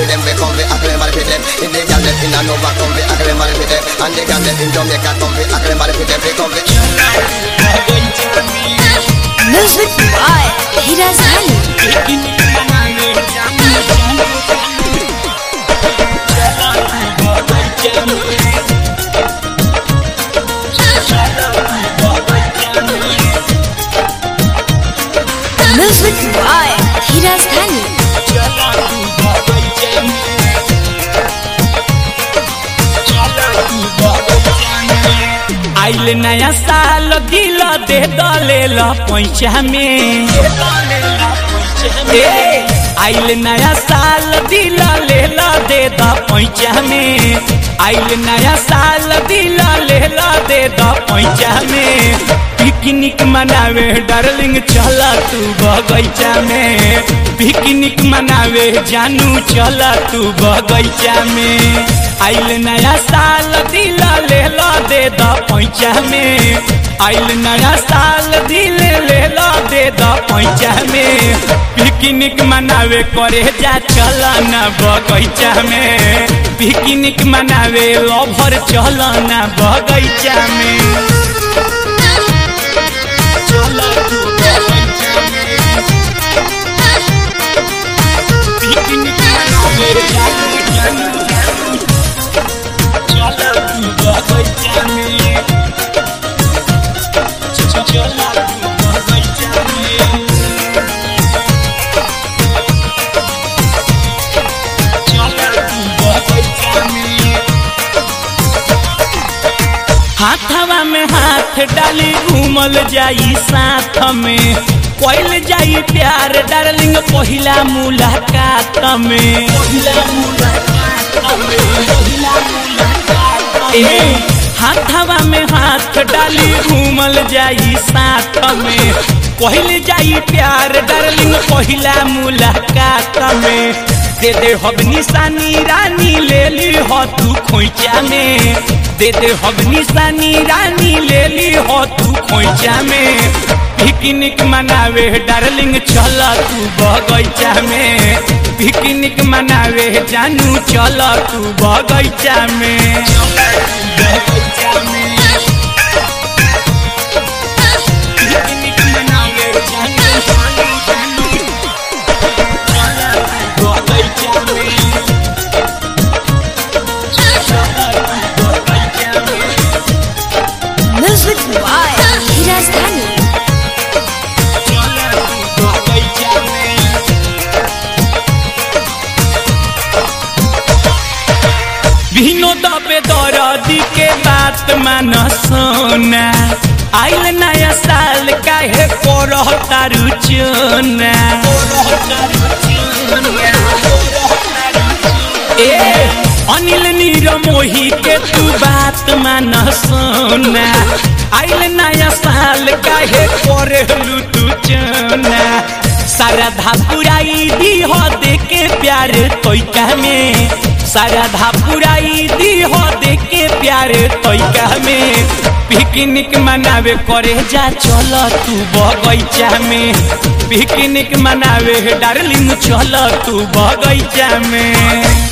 for them, we come, we act everybody for them. In the girl them in a Nova, come, we act everybody for them. And the girl them in Jamaica, come, we act everybody for them, we come, we. Music by Hiraz Ali. Music by Hiraz Ali. आइल नया साल दिल दे दलेल पैसा में ए, आइल नया साल दिल लेल दे द पैसा में आइल नया साल दिल लेल दे द पैसा में पिकनिक मनावे डार्लिंग चल तू बगैचा में पिकनिक मनावे जानू चल तू बगैचा में आइल नया साल दिल लेल दे द पैसा में आइल नया साल दिल लेल दे द पैसा में पिकनिक मनावे करे जा चल न बगैचा में पिकनिक मनावे लभर चल न बगैचा में चल तू बगैचा में पिकनिक मनावे जानू जानू जानू चल तू बगैचा में चल तू बगैचा में हाथवा में हाथ डाली घूमल जाई साथ में कोइल जाई प्यार डार्लिंग पहिला मुलाकात में ए हाथवा में हाथ डाली घूमल जाई साथ में पहिल जाई प्यार डार्लिंग पहिला मुलाकात में दे दे हब निशानी रानी ले ली हो तू खोइचा में दे दे हब निशानी रानी ले ली हो तू खोइचा में पिकनिक मनावे डार्लिंग चल तू बगैचा में पिकनिक मनावे जानू चल तू बगैचा में बगैचा में पिकनिक मनावे जानू जानू जानू बगैचा में Music by Hiraz Ali. बगैचा में भिनो दबे दरदी के बात मान सोना आइल नया साल काहे करह तारू चोना ए अनिल नीर मोही के तू बात मान सोना आइल नया साल काहे करलू तू चोना सारधा पुराई दी हो दे के प्यार तोइका में सारधा पुराई दी हो दे के प्यार तोइका में पिकनिक मनावे करे जा चल तू बगैचा में पिकनिक मनावे डार्लिंग चल तू बगैचा में